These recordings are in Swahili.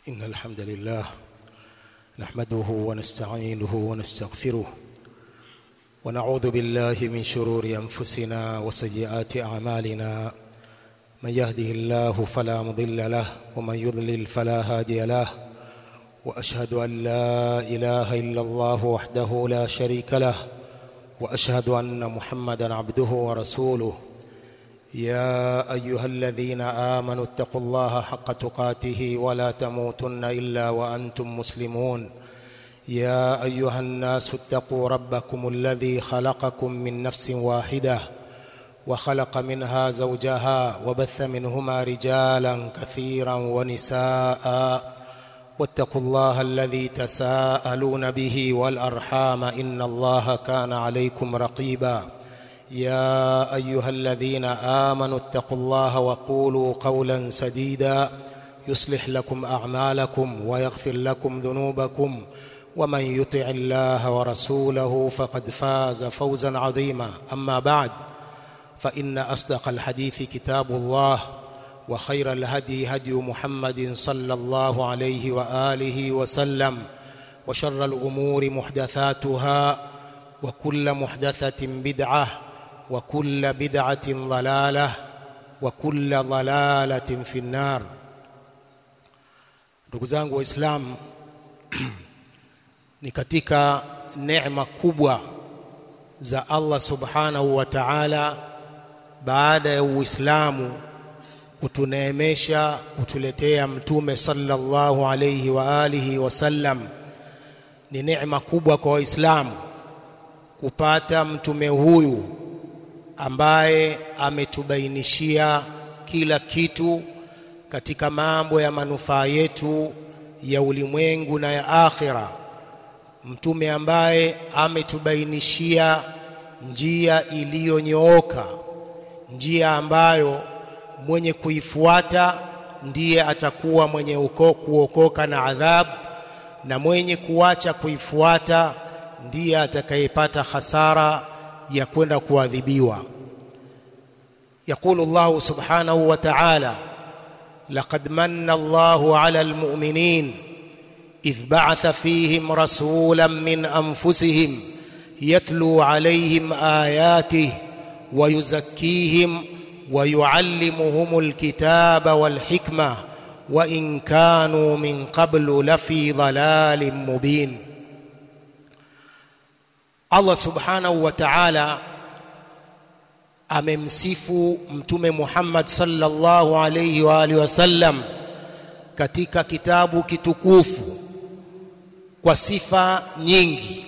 إن الحمد لله نحمده ونستعينه ونستغفره ونعوذ بالله من شرور أنفسنا وسيئات أعمالنا من يهده الله فلا مضل له ومن يضلل فلا هادي له وأشهد أن لا إله إلا الله وحده لا شريك له وأشهد أن محمدا عبده ورسوله يا ايها الذين امنوا اتقوا الله حق تقاته ولا تموتن الا وانتم مسلمون يا ايها الناس اتقوا ربكم الذي خلقكم من نفس واحده وخلق منها زوجها وبث منهما رجالا كثيرا ونساء واتقوا الله الذي تساءلون به والارحام ان الله كان عليكم رقيبا يا ايها الذين امنوا اتقوا الله وقولوا قولا سديدا يصلح لكم اعمالكم ويغفر لكم ذنوبكم ومن يطع الله ورسوله فقد فاز فوزا عظيما اما بعد فان اصدق الحديث كتاب الله وخير الهدي هدي محمد صلى الله عليه واله وسلم وشر الامور محدثاتها وكل محدثه بدعه وكل بدعة ضلالة وكل ضلالة في النار ndugu zangu waislamu ni katika neema kubwa za Allah subhanahu wa ta'ala baada ya uislamu kutuneemesha kutuletea mtume sallallahu alayhi wa alihi wasallam ni neema kubwa kwa waislamu kupata mtume huyu ambaye ametubainishia kila kitu katika mambo ya manufaa yetu ya ulimwengu na ya akhira mtume ambaye ametubainishia njia iliyonyooka njia ambayo mwenye kuifuata ndiye atakuwa mwenye uko, kuokoka na adhabu na mwenye kuacha kuifuata ndiye atakayepata hasara ya kwenda kuadhibiwa يقول الله سبحانه وتعالى لقد من الله على المؤمنين إذ بعث فيهم رسولا من أنفسهم يتلو عليهم آياته ويزكيهم ويعلمهم الكتاب والحكمة وإن كانوا من قبل لفي ضلال مبين Allah subhanahu wa ta'ala amemsifu mtume Muhammad sallallahu alayhi wa alihi wasallam katika kitabu kitukufu kwa sifa nyingi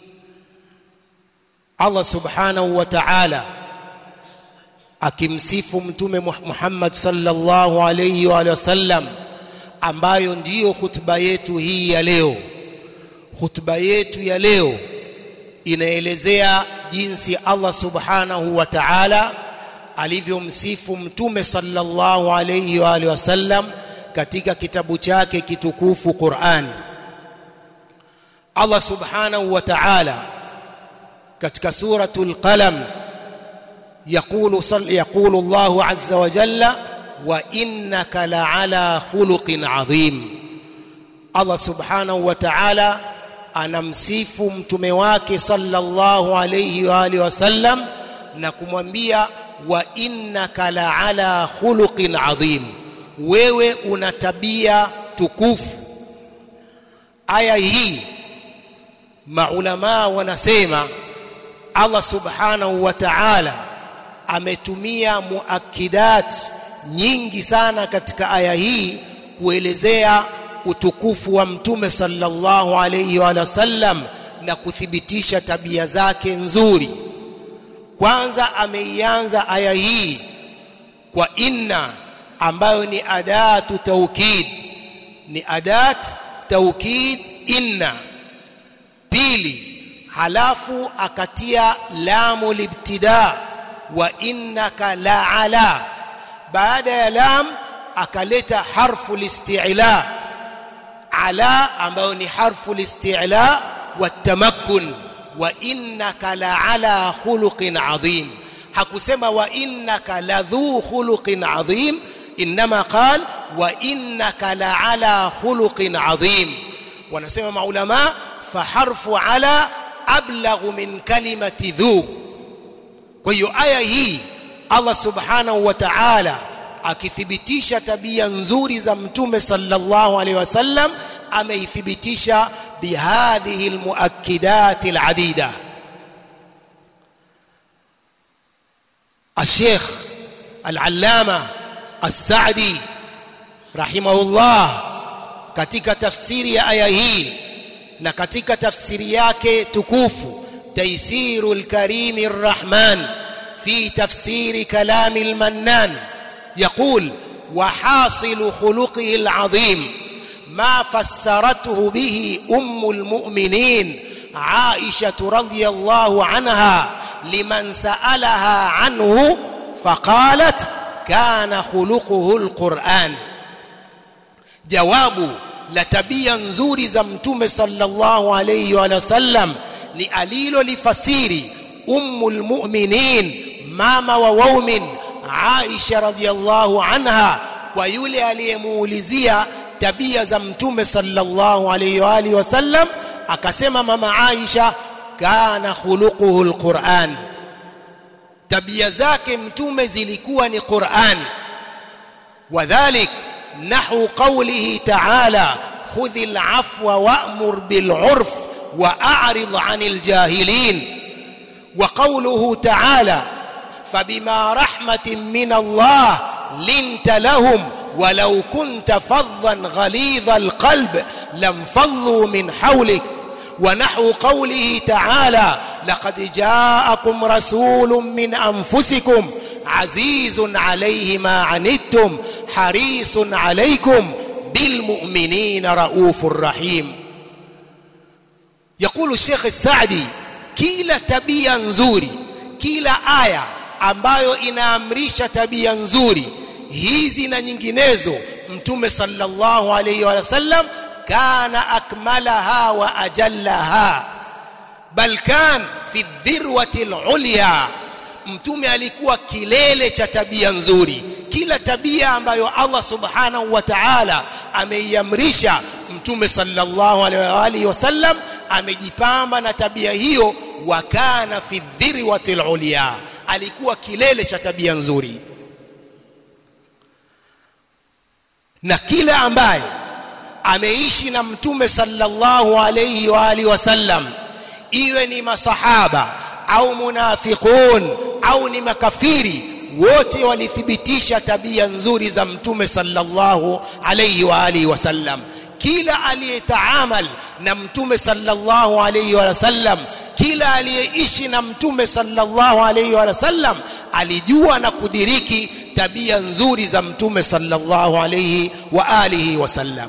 Allah subhanahu wa ta'ala akimsifu mtume Muhammad sallallahu alayhi wa alihi wasallam ambayo ndiyo hutuba yetu hii ya leo hutuba yetu ya leo inaelezea jinsi Allah subhanahu wa ta'ala alivyomsifu mtume sallallahu alayhi wa alihi wasallam katika kitabu chake kitukufu Qur'an Allah subhanahu wa ta'ala katika suratul qalam يقول صل يقول الله عز وجل وانك لعلى خلق عظيم الله سبحانه وتعالى anamsifu mtume wake sallallahu alayhi wa alihi wasallam na kumwambia wa innaka la ala khuluqin adhim wewe una tabia tukufu aya hii maulama wanasema Allah subhanahu wa ta'ala ametumia muakidat nyingi sana katika aya hii kuelezea utukufu wa mtume sallallahu alayhi wa sallam na kuthibitisha tabia zake nzuri kwanza ameianza aya hii kwa inna ambayo ni adatu taukid ni adat taukid inna pili halafu akatia lamu libtida wa innaka la ala baada ya lam akaleta harfu listi'la ala ambayo ni harfu listi'la watamakkun wa innaka la ala khuluqin adhim hakusema wa innaka ladhu khuluqin adhim inma qal wa innaka la ala khuluqin adhim wanasema maulama faharfu ala ablaghu min kalimati dhu kwa hiyo aya hii Allah subhanahu wa ta'ala akithibitisha tabia nzuri za mtume sallallahu alaihi wasallam ameithibitisha bihadhihi almuakkidat aladida الشيخ العلامة السعدي رحمه الله katika tafsiri ya aya hii na katika tafsiri yake tukufu taisirul karimir rahman في تفسير كلام المنان يقول وحاصل خلقه العظيم ما فسرته به ام المؤمنين عائشه رضي الله عنها لمن سالها عنه فقالت كان خلقه القران جواب لتبيا nzuri za mtume sallallahu alayhi wa sallam ni alilolifasiri ummul mu'minin mama wa waumin Aisha radhiallahu anha kwa yule aliyemuulizia tabia za mtume sallallahu alayhi wa alihi wasallam akasema mama Aisha kana khuluquhu alquran tabia zake mtume zilikuwa ni Qur'an wadhalik nahu qawlihi ta'ala khudhil afwa wa'mur bil 'urf wa'rid 'anil jahilin وقوله تعالى فبما رحمة من الله لنت لهم ولو كنت فظا غليظ القلب لانفضوا من حولك ونحو قوله تعالى لقد جاءكم رسول من أنفسكم عزيز عليه ما عنتم حريص عليكم بالمؤمنين رؤوف رحيم يقول الشيخ السعدي kila tabia nzuri kila aya ambayo inaamrisha tabia nzuri hizi na nyinginezo mtume sallallahu alayhi wa sallam kana akmalaha wa ajallaha bal kan fi dhirwati alulya mtume alikuwa kilele cha tabia nzuri kila tabia ambayo Allah subhanahu wa ta'ala ameiamrisha mtume sallallahu alaihi wasallam amejipamba na tabia hiyo wa kana fi dhirwati alulya alikuwa kilele cha tabia nzuri na kila ambaye ameishi na mtume sallallahu alayhi wa alihi wasallam iwe ni masahaba au munafiqun au ni makafiri wote walithibitisha tabia nzuri za mtume sallallahu alayhi wa alihi wasallam kila aliyetaamal na mtume sallallahu alayhi wa sallam kila aliyeishi na mtume sallallahu alayhi wa sallam alijua na kudiriki tabia nzuri za mtume sallallahu alayhi wa alihi wasallam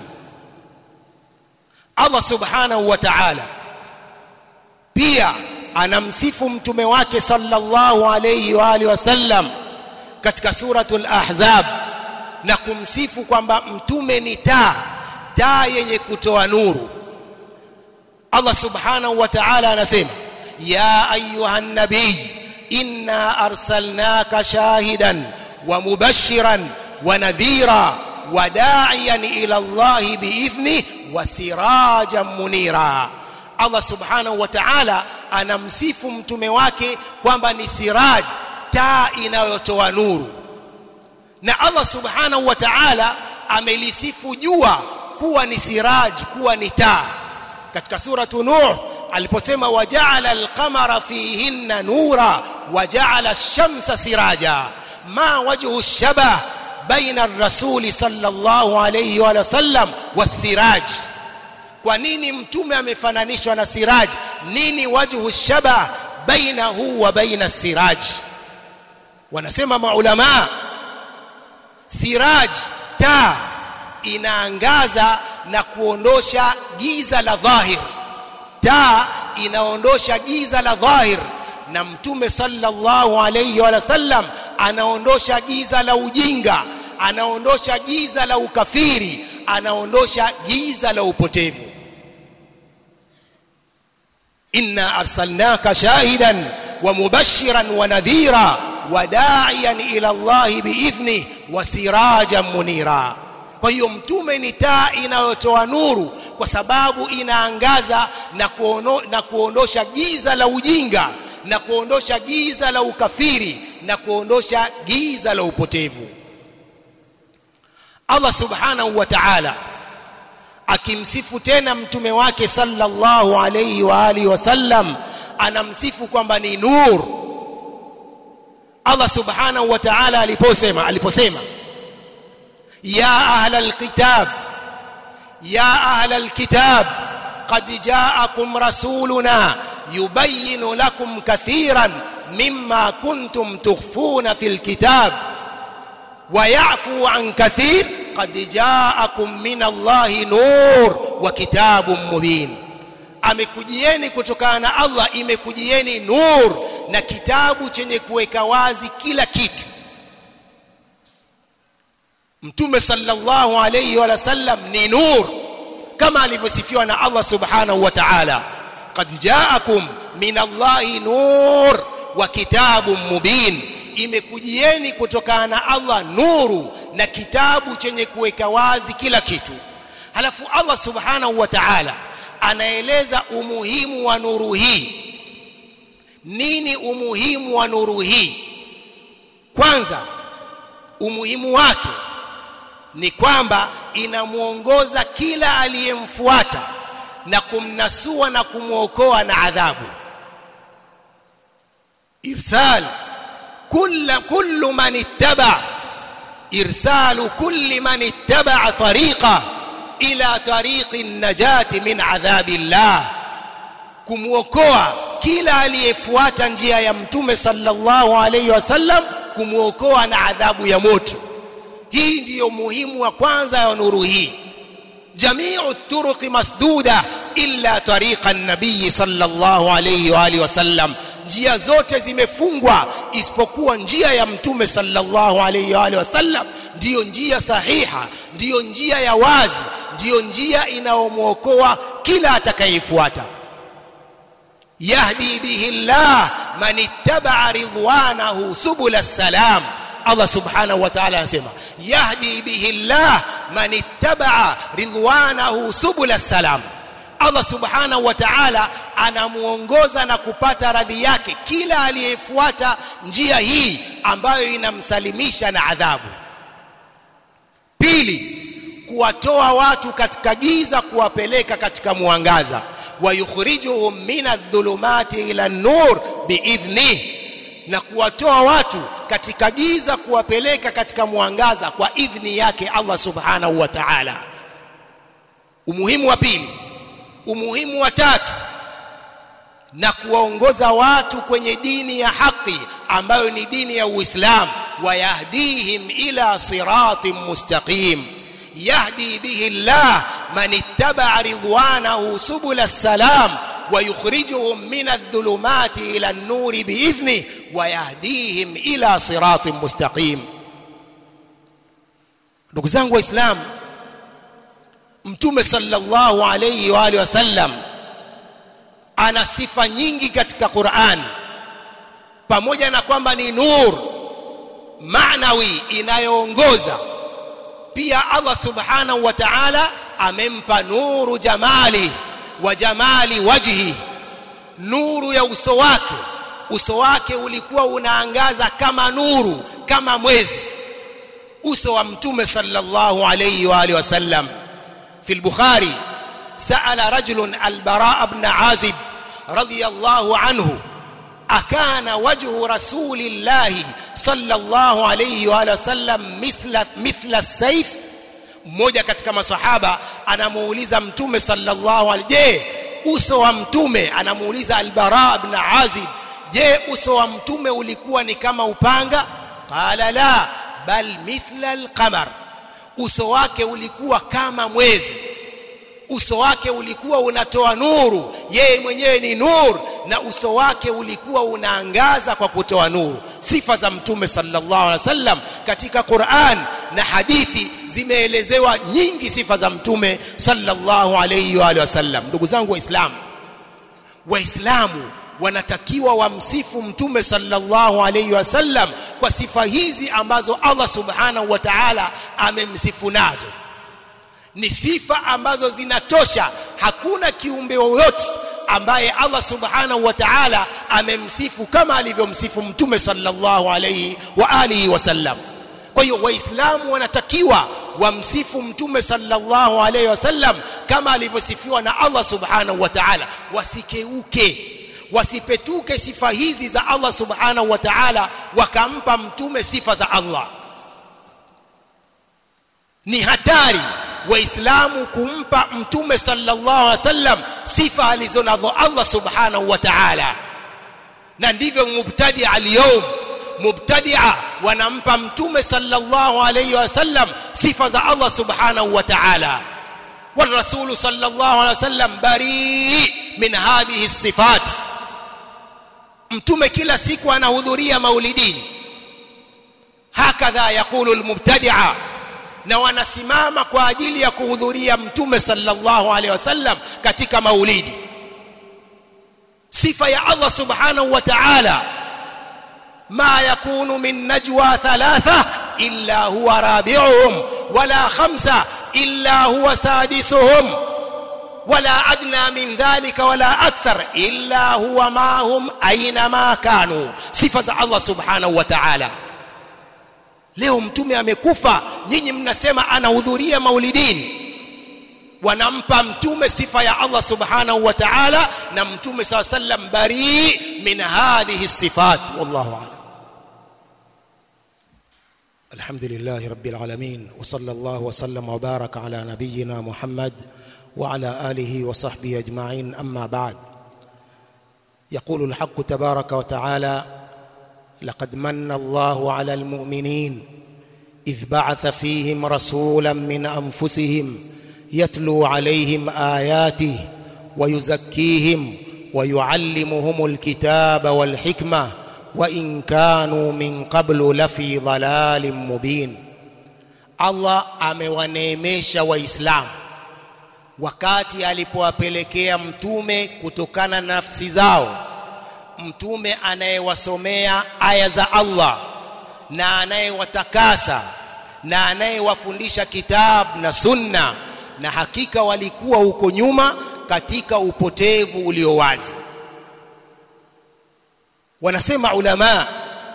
Allah subhanahu wa ta'ala pia anamsifu mtume wake sallallahu alayhi wa alihi wasallam katika suratul ahzab na kumsifu kwamba mtume ni taa taa yenye kutoa nuru Allah subhanahu wa ta'ala anasema ya ayuhan nabiy inna arsalnaka shahidan wa mubashiran wa nadhira wa da'iyan ila Allah bi'idhni wa sirajan munira Allah subhanahu wa ta'ala anamsifu mtume wake kwamba ni siraj taa inayotoa nuru na Allah subhanahu wa ta'ala amelisifu jua kuwa ni siraj kuwa ni taa katika suratu nuh aliposema waja'ala al-qamara fihinna nura waja'ala ash-shamsa siraja ma wajhu ash-shabah baina ar-rasuli sallallahu alayhi wa sallam was-siraj kwa nini mtume amefananishwa na siraj nini wajhu ash-shabah bainahu wa baina as-siraj wanasema maulama siraj taa inaangaza na kuondosha giza la dhahir taa inaondosha giza la dhahir na mtume sallallahu alayhi wa sallam anaondosha giza la ujinga anaondosha giza la ukafiri anaondosha giza la upotevu inna arsalnaka shahidan wa mubashiran wa nadhira wa da'iyan ila Allah bi'idhnihi wa sirajan munira kwa hiyo mtume ni taa inayotoa nuru kwa sababu inaangaza na, kuono, na kuondosha giza la ujinga na kuondosha giza la ukafiri na kuondosha giza la upotevu Allah subhanahu wa ta'ala akimsifu tena mtume wake sallallahu alayhi wa alihi wasallam anamsifu kwamba ni nur Allah subhanahu wa ta'ala aliposema aliposema ya ahla alkitab ya ahla alkitab qad ja'akum rasuluna yubayyin lakum kathiran mimma kuntum tukhfuna fil kitab wa ya'fu an kathir qad ja'akum min Allahi nur wa kitabun mubin amekujieni kutokana na Allah imekujieni nur na kitabu chenye kuweka wazi kila kitu Mtume sallallahu alayhi wa sallam ni nur kama alivyosifiwa na Allah subhanahu wa ta'ala qad ja'akum min Allahi nur wa kitabun mubin imekujieni kutokana na Allah nuru na kitabu chenye kuweka wazi kila kitu halafu Allah subhanahu wa ta'ala anaeleza umuhimu wa nuru hii nini umuhimu wa nuru hii kwanza umuhimu wake ni kwamba inamuongoza kila aliyemfuata na kumnasua na kumwokoa na adhabu irsal kull kullu man ittaba irsalu kulli man ittaba tariqa ila tariqi najati min adhabi llah kumwokoa kila aliyefuata njia ya mtume sallallahu alayhi wasallam kumwokoa na adhabu ya moto hii ndiyo muhimu wa kwanza ya nuru hii jamiu turuqi masduda illa tariqa an-nabiy sallallahu alayhi wa alihi wasallam njia zote zimefungwa isipokuwa njia ya mtume sallallahu alayhi wa alihi wasallam ndiyo njia sahiha ndiyo njia ya wazi ndiyo njia inayomwokoa kila atakayefuata yahdi bihi llah man ittaba'a ridwanahu subul salam Allah subhanahu wa ta'ala anasema yahdi bihi llah man ittaba'a ridwanahu subul salam Allah subhanahu wa ta'ala anamuongoza na kupata radhi yake kila aliyefuata njia hii ambayo inamsalimisha na adhabu pili kuwatoa watu katika giza kuwapeleka katika mwangaza wayukhrijuhum min adh-dhulumati ila an-nur biidhnih na kuwatoa watu katika giza kuwapeleka katika mwangaza kwa idhni yake Allah subhanahu wa ta'ala umuhimu wa pili umuhimu wa tatu na kuwaongoza watu kwenye dini ya haki ambayo ni dini ya Uislamu wayahdihim ila siratin mustaqim yahdi bihi Allah man ittaba'a ridwanahu subul salam ويخرجهم من الظلمات إلى النور بإذنه ويهديهم إلى صراط مستقيم ndugu zangu waislamu mtume sallallahu alayhi wa alihi wasallam ana sifa nyingi katika Qur'an pamoja na kwamba ni nur maanawi inayoongoza pia Allah subhanahu wa ta'ala amempa nuru jamali wa jamali wajhi nuru ya uso wake uso wake ulikuwa unaangaza kama nuru kama mwezi uso wa mtume sallallahu alayhi wa alihi wasallam في البخاري سأل رجل البراء بن عازب رضي الله عنه أكان وجه رسول الله صلى الله عليه وآله وسلم مثل مثل السيف mmoja katika masahaba anamuuliza mtume sallallahu alaihi je uso wa mtume anamuuliza albara ibn azib je uso wa mtume ulikuwa ni kama upanga qala la bal mithla alqamar uso wake ulikuwa kama mwezi uso wake ulikuwa unatoa nuru yeye mwenyewe ni nur na uso wake ulikuwa unaangaza kwa kutoa nuru sifa za mtume sallallahu alaihi wasallam katika Qur'an na hadithi zimeelezewa nyingi sifa za mtume sallallahu alaihi wa alihi wasallam ndugu zangu waislamu waislamu wanatakiwa wamsifu mtume sallallahu alaihi wasallam kwa sifa hizi ambazo Allah subhanahu wa ta'ala amemsifu nazo ni sifa ambazo zinatosha hakuna kiumbe yoyote ambaye Allah subhanahu wa ta'ala amemsifu kama alivyomsifu mtume sallallahu alayhi wa alihi wasallam kwa hiyo waislamu wanatakiwa wamsifu mtume sallallahu alayhi wasallam kama alivyosifiwa na Allah subhanahu wa ta'ala wasikeuke wasipetuke sifa hizi za Allah subhanahu wa ta'ala wakampa mtume sifa za Allah ni hatari waislamu kumpa mtume sallallahu alaihi wasallam sifa alizonazo Allah subhanahu wa ta'ala na ndivyo mubtadi al-yawm mubtadia wanampa mtume sallallahu alaihi wasallam sifa za Allah subhanahu wa ta'ala والرسول صلى الله عليه وسلم بريء من هذه الصفات mtume kila siku anahudhuria maulidini hakadha yaqulu almubtadi'a na wanasimama kwa ajili ya kuhudhuria mtume sallallahu alaihi wasallam katika maulidi sifa ya Allah subhanahu wa ta'ala ma yakunu min najwa thalatha illa huwa rabi'uhum wala khamsa illa huwa sadisuhum ولا أدنى من ذلك ولا أكثر إلا هو معهم أينما كانوا صفة الله سبحانه وتعالى leo mtume amekufa nyinyi mnasema anahudhuria maulidini wanampa mtume sifa ya Allah subhanahu wa ta'ala na mtume saw sallam bari min hadhihi sifat wallahu a'lam alhamdulillah rabbil alamin wa sallallahu wa sallam wa baraka ala nabiyyina muhammad وعلى آله وصحبه أجمعين أما بعد يقول الحق تبارك وتعالى لقد من الله على المؤمنين إذ بعث فيهم رسولا من أنفسهم يتلو عليهم آياته ويزكيهم ويعلمهم الكتاب والحكمة وإن كانوا من قبل لفي ضلال مبين الله amewaneemesha waislamu wakati alipowapelekea mtume kutokana na nafsi zao mtume anayewasomea aya za Allah na anayewatakasa na anayewafundisha kitabu na sunna na hakika walikuwa huko nyuma katika upotevu ulio wazi wanasema ulama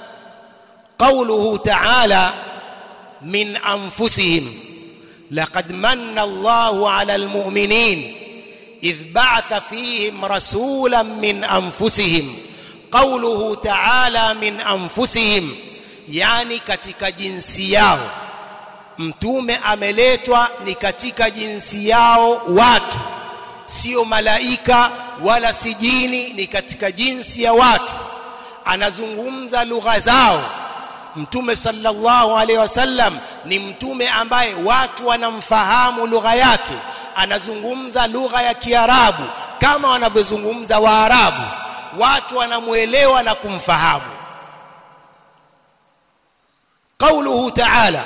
قوله تعالى من أنفسهم لقد من الله على المؤمنين إذ بعث فيهم رسولا من أنفسهم قوله تعالى من أنفسهم يعني katika jinsi yao mtume ameletwa ni katika jinsi yao watu sio malaika wala si jini ni katika jinsi ya watu anazungumza lugha zao mtume sallallahu alaihi wasallam ni mtume ambaye watu wanamfahamu lugha yake anazungumza lugha ya Kiarabu kama wanavyozungumza Waarabu watu wanamuelewa na kumfahamu قوله تعالى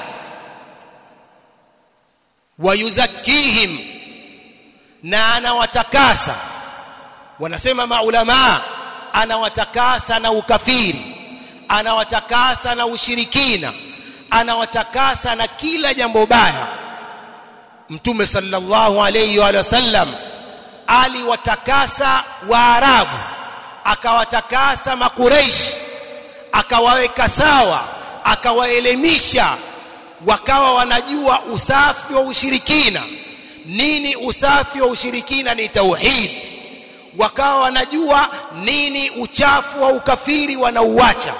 ويزكيهم na anawatakasa wanasema maulama anawatakasa na ukafiri anawatakasa na ushirikina anawatakasa na kila jambo baya mtume sallallahu alayhi wa sallam aliwatakasa waarabu akawatakasa makureishi akawaweka sawa akawaelimisha wakawa wanajua usafi wa ushirikina nini usafi wa ushirikina ni tauhid wakawa wanajua nini uchafu wa ukafiri wanauacha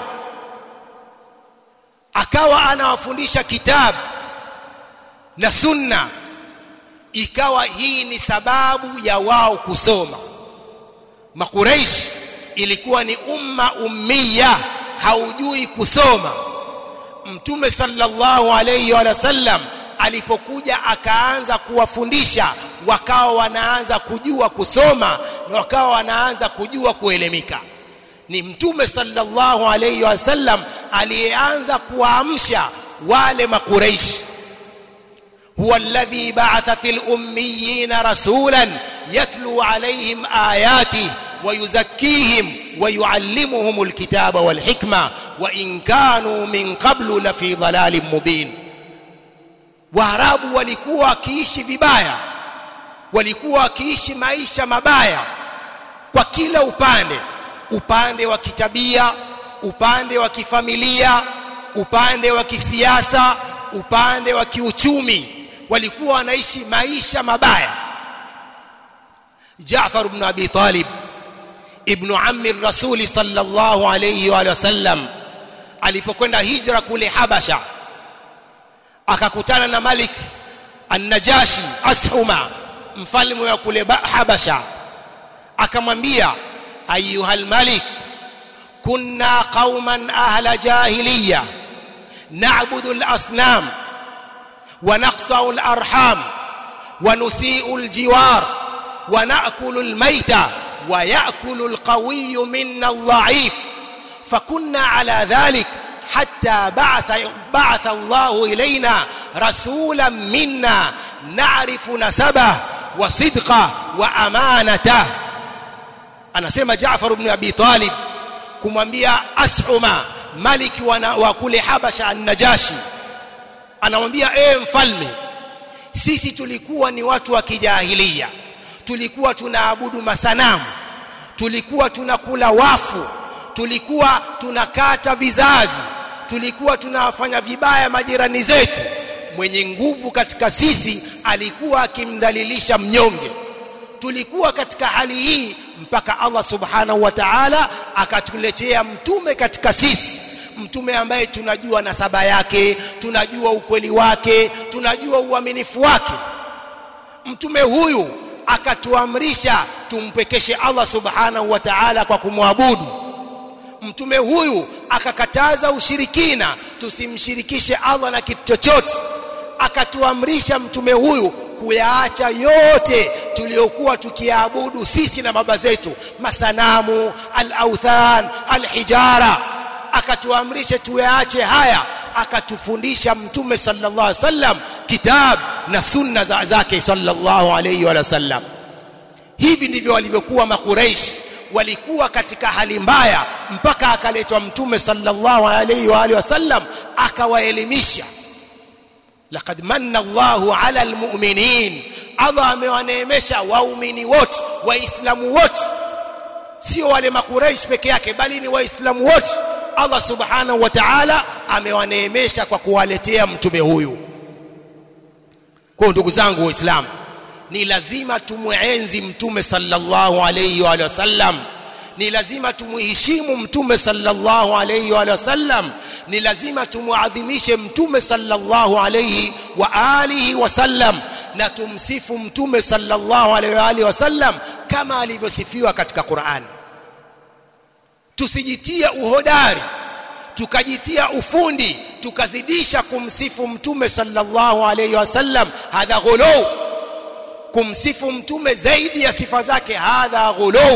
akawa anawafundisha kitabu na sunna ikawa hii ni sababu ya wao kusoma makuraish ilikuwa ni umma ummiya haujui kusoma mtume sallallahu alayhi wa sallam alipokuja akaanza kuwafundisha wakawa wanaanza kujua kusoma na wakawa wanaanza kujua kuelemika ni mtume sallallahu alayhi wasallam aliyeanza kuamsha wale makuraish huwa alladhi ba'atha fil ummiyina rasulan yatlu alayhim ayati ويزكيهم ويعلمهم الكتاب والحكمة وإن كانوا من قبل لفي ضلال مبين waarabu walikuwa wakiishi vibaya walikuwa wakiishi maisha mabaya kwa kila upande upande wa kitabia upande wa kifamilia upande wa kisiasa upande wa kiuchumi walikuwa wanaishi maisha mabaya Jaafar ibn Abi Talib ibn ammi rasuli sallallahu alayhi wa sallam alipokwenda hijra kule Habasha akakutana na Malik an-Najashi Ashuma mfalme wa kule Habasha akamwambia ayuhal malik kunna qauman ahla jahiliya na'budu al-asnam wa naqta'u al-arham wa nusi'u al-jiwar wa na'kulu al-mayta wa ya'kulu al-qawiyyu minna al-dha'if فكنا على ذلك حتى بعث بعث الله إلينا رسولا منا نعرف نسبه وصدقه وأمانته anasema Jaafar ibn Abi Talib kumwambia Ashuma maliki wa kule Habasha an-Najashi anamwambia e mfalme sisi tulikuwa ni watu wa kijahilia tulikuwa tunaabudu masanamu tulikuwa tunakula wafu tulikuwa tunakata vizazi tulikuwa tunawafanya vibaya majirani zetu mwenye nguvu katika sisi alikuwa akimdhalilisha mnyonge tulikuwa katika hali hii mpaka Allah subhanahu wa ta'ala akatuletea mtume katika sisi mtume ambaye tunajua nasaba yake tunajua ukweli wake tunajua uaminifu wake mtume huyu akatuamrisha tumpekeshe Allah subhanahu wa ta'ala kwa kumwabudu mtume huyu akakataza ushirikina tusimshirikishe Allah na kitu chochote akatuamrisha mtume huyu kuyaacha yote tuliyokuwa tukiabudu sisi na baba zetu masanamu al-authan al-hijara akatuamrisha tuyaache haya akatufundisha mtume sallallahu alaihi wasallam kitab na sunna za zake sallallahu alaihi wa sallam hivi ndivyo walivyokuwa makuraish walikuwa katika hali mbaya mpaka akaletwa mtume sallallahu alaihi wa alihi wasallam akawaelimisha laqad manna Allahu ala almu'minin Allah amewaneemesha waumini wote waislamu wote sio wale makuraish peke yake bali ni waislamu wote Allah subhanahu wa ta'ala amewaneemesha kwa kuwaletea mtume huyu kwa ndugu zangu waislamu ni lazima tumuenzi mtume sallallahu alayhi wa sallam ni lazima tumuheshimu mtume sallallahu alayhi wa sallam ni lazima tumuadhimishe mtume sallallahu alayhi wa alihi wa sallam na tumsifu mtume sallallahu alayhi wa alihi wa sallam kama alivyosifiwa katika Qur'an tusijitie uhodari tukajitia ufundi tukazidisha kumsifu mtume sallallahu alayhi wa sallam hadha ghulu kumsifu mtume zaidi ya sifa zake hadha ghulu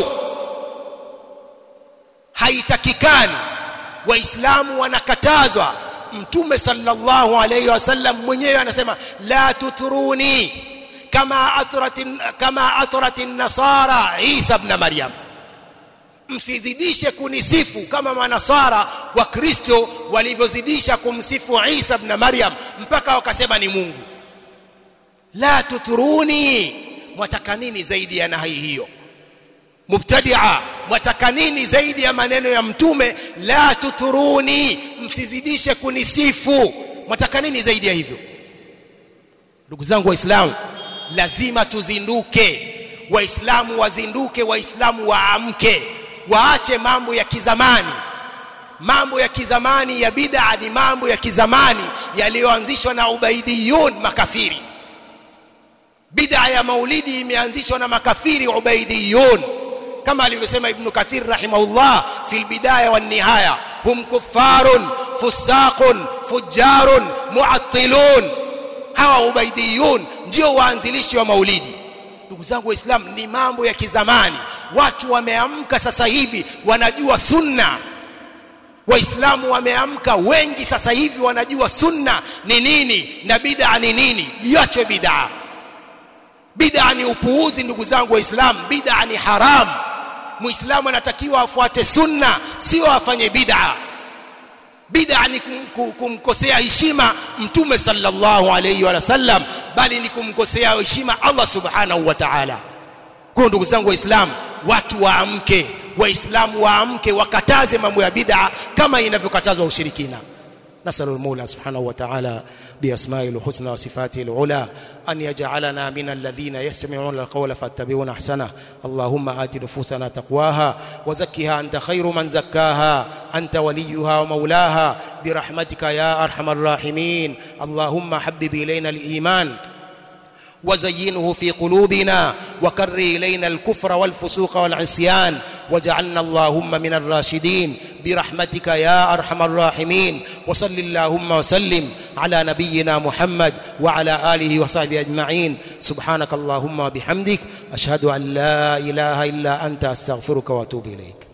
haitakikani waislamu wanakatazwa mtume sallallahu alayhi wasallam mwenyewe anasema la tutruni kama atrat kama atrat an-nasara Isa ibn Maryam msizidishe kunisifu kama manasara wa Kristo walivyozidisha kumsifu Isa ibn Maryam mpaka wakasema ni Mungu la tutruni mwataka nini zaidi ya nahi hiyo mubtadia mwataka nini zaidi ya maneno ya mtume la tuturuni msizidishe kunisifu mwataka nini zaidi ya hivyo ndugu zangu waislamu lazima tuzinduke waislamu wazinduke waislamu waamke waache mambo ya kizamani mambo ya kizamani ya bid'a ni mambo ya kizamani yaliyoanzishwa na ubaidiyun makafiri bid'a ya maulidi imeanzishwa na makafiri ubaidiyun kama alivyosema ibn kathir rahimahullah fil bidaya wan nihaya hum kuffarun fusaqun fujarun muattilun hawa ubaidiyun ndio waanzilishi wa maulidi ndugu zangu waislamu ni mambo ya kizamani watu wameamka sasa hivi wanajua sunna waislamu wameamka wengi sasa hivi wanajua sunna ni nini na bid'a ni nini iache bid'a bid'a ni upuuzi ndugu zangu waislamu bid'a ni haramu muislamu anatakiwa afuate sunna sio afanye bid'a bid'a ni kum- kum- kumkosea heshima mtume sallallahu alayhi wa sallam bali ni kumkosea heshima Allah subhanahu wa ta'ala kwa ndugu zangu waislamu watu waamke waislamu waamke wakataze mambo ya bid'a kama inavyokatazwa ushirikina نسأل المولى سبحانه وتعالى بأسمائه الحسنى وصفاته العلى أن يجعلنا من الذين يستمعون القول فاتبعون أحسنه اللهم آت نفوسنا تقواها وزكها أنت خير من زكاها أنت وليها ومولاها برحمتك يا أرحم الراحمين اللهم حبب إلينا الإيمان وزينه في قلوبنا وكر إلينا الكفر والفسوق والعصيان واجعلنا اللهم من الراشدين برحمتك يا أرحم الراحمين وصل اللهم وسلم على نبينا محمد وعلى آله وصحبه أجمعين سبحانك اللهم وبحمدك أشهد أن لا إله إلا أنت أستغفرك وأتوب إليك